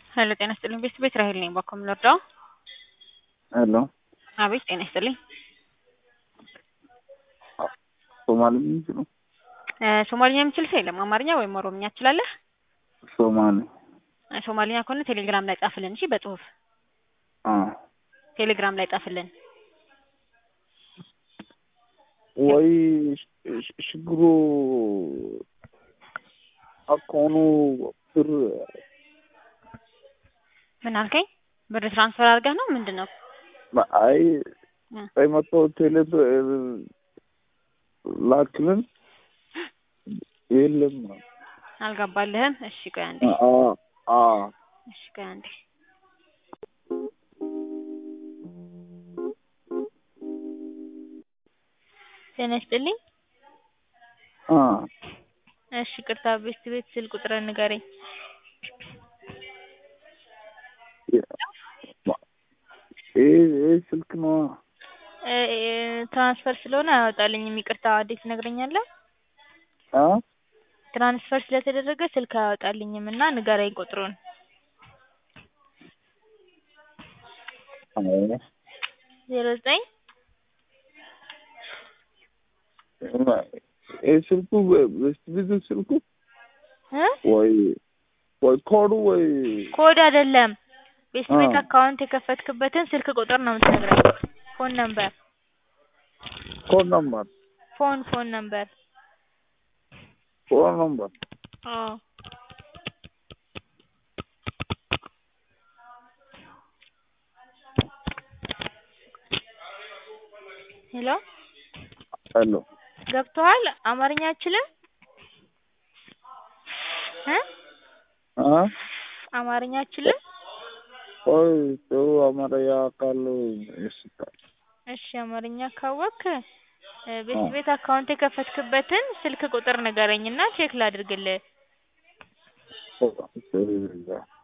ሄሎ ጤና ይስጥልኝ ቤት ቤት ራሄል ነኝ ባኮ የምንወርደው ሄሎ አቤት ጤና ይስጥልኝ ሶማሊ የሚችሉ እ ሶማሊኛ የምችል ሰው የለም አማርኛ ወይም ኦሮምኛ ትችላለህ ሶማሊ እ ሶማሊኛ ከሆነ ቴሌግራም ላይ ጻፍልን እሺ በጽሁፍ አ ቴሌግራም ላይ ጻፍልን ወይ ሽ- ችግሩ አካውኑ ብር ምን አልከኝ ብር ትራንስፈር አድርገህ ነው ምንድን ነው አይ እ ቀይ መቶ ቴሌ ብር ላክልን የለም አልገባልህም እሺ ቆይ አንዴ አ አ እሺ ቆይ አንዴ ጤና ይስጥልኝ አ እሺ ቅርታ ቤት ቤት ስል ቁጥርን ንገረኝ ይሄ ይሄ ስልክ ነው እ እ ትራንስፈር ስለሆነ አያወጣልኝም ይቅርታ እንዴት ትነግረኛለህ አ ትራንስፈር ስለተደረገ ስልክ አያወጣልኝም እና ንገረኝ ቁጥሩን አይ ዜሮ ዘጠኝ ይሄ ስልኩ በስት ብዙ ስልኩ እ ወይ ወይ ኮዱ ወይ ኮድ አይደለም ቤት ቤት አ አካውንት የከፈትክበትን ስልክ ቁጥር ነው የምትነግረኝ ፎን ነምበር ኮድ ነምበር ፎን ፎን ነምበር ኮድ ነምበር አዎ ሄሎ ሄሎ ገብቶሃል አማርኛ አትችልም እ አ አማርኛ አትችልም ቆይ ጥሩ አማርኛ ቃል ይስጣል እሺ አማርኛ ካወቅክ እ ቤት አ ቤት አካውንት የከፈትክበትን ስልክ ቁጥር ንገረኝና ቼክ ላድርግልህ ኦ